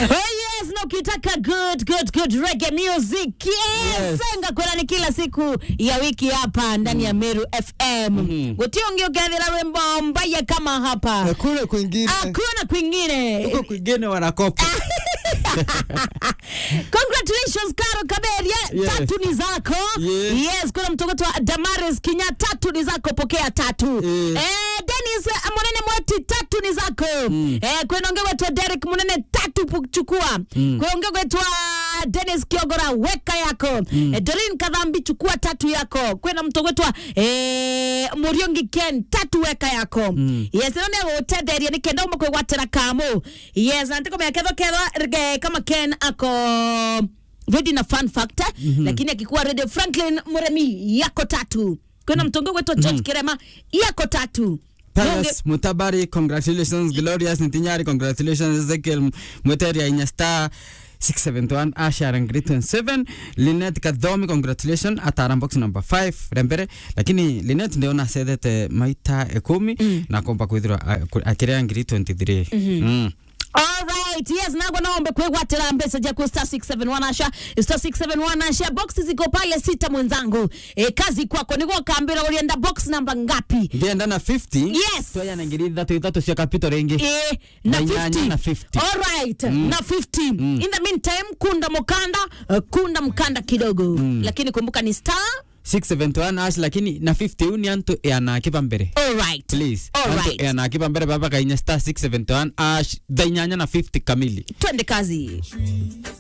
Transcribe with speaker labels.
Speaker 1: Oh yes, na ukitaka good good good reggae music yes,
Speaker 2: Yes.
Speaker 1: senga kula ni kila siku ya wiki hapa ndani ya Meru FM mm gutiongi ukethira rwimbo mbaya kama hapa
Speaker 2: Hakuna kwingine.
Speaker 1: hakuna kwingine
Speaker 2: Huko kwingine wanakopa.
Speaker 1: congratulations Karo Kaberia
Speaker 2: Yes.
Speaker 1: tatu ni zako
Speaker 2: Yes.
Speaker 1: yes kuna mtoto wa Damaris Kinya tatu ni zako pokea tatu
Speaker 2: Yes.
Speaker 1: eh, Dennis eh, Munene Mweti tatu ni zako eh, kwenonge wetu Derek Munene tatu pu- chukua mm. kwenonge wetu Dennis Kiogora weka yako mm. eh, Doreen Kadhambi chukua tatu yako kwena mtoto wetu eh, Muriongi Ken tatu weka yako mm. yes none gutetheria ni kenda umwe kwigwatira kamu yes antiko meketho ketho rge kama Ken ako ready na fun factor mm-hmm. lakini akikuwa ready Franklin Muremi yako tatu kwena mtongo wetu George mm-hmm. Kirema yako tatu Munge-
Speaker 2: Pius Mutabari, congratulations. Glorious Ntinyari, congratulations. Ezekiel Mweteria Inya Star 671 Asha Rangri 27 Linet Kadhomi congratulations atara box number 5 rembere lakini Linet ndio nasethete maita ekumi mm. na komba kwithirwa akirea ngiri 23 mm. mm.
Speaker 1: Alright, yes, nagwa naombe kwigwatira mbesa jaku star 671 asha star 671 asha box ziko pale sita mwenzangu e, kazi kwako niguo kambira ulienda box namba ngapi
Speaker 2: ndienda na 50
Speaker 1: Yes.
Speaker 2: toya na ngiri ithatu ithatu cia kapito ringi
Speaker 1: Eh, na
Speaker 2: Na inyanya
Speaker 1: 50.
Speaker 2: na 50.
Speaker 1: Alright, na 50 in the meantime kunda mukanda uh, kunda mkanda kidogo lakini kumbuka ni star
Speaker 2: 671 ash lakini na 50 uni antu yanakipa mbere
Speaker 1: alright
Speaker 2: please
Speaker 1: Alright.
Speaker 2: antu yanakipa mbere baba kainya star 671 ash dhainyanya na 50 kamili
Speaker 1: twende kazi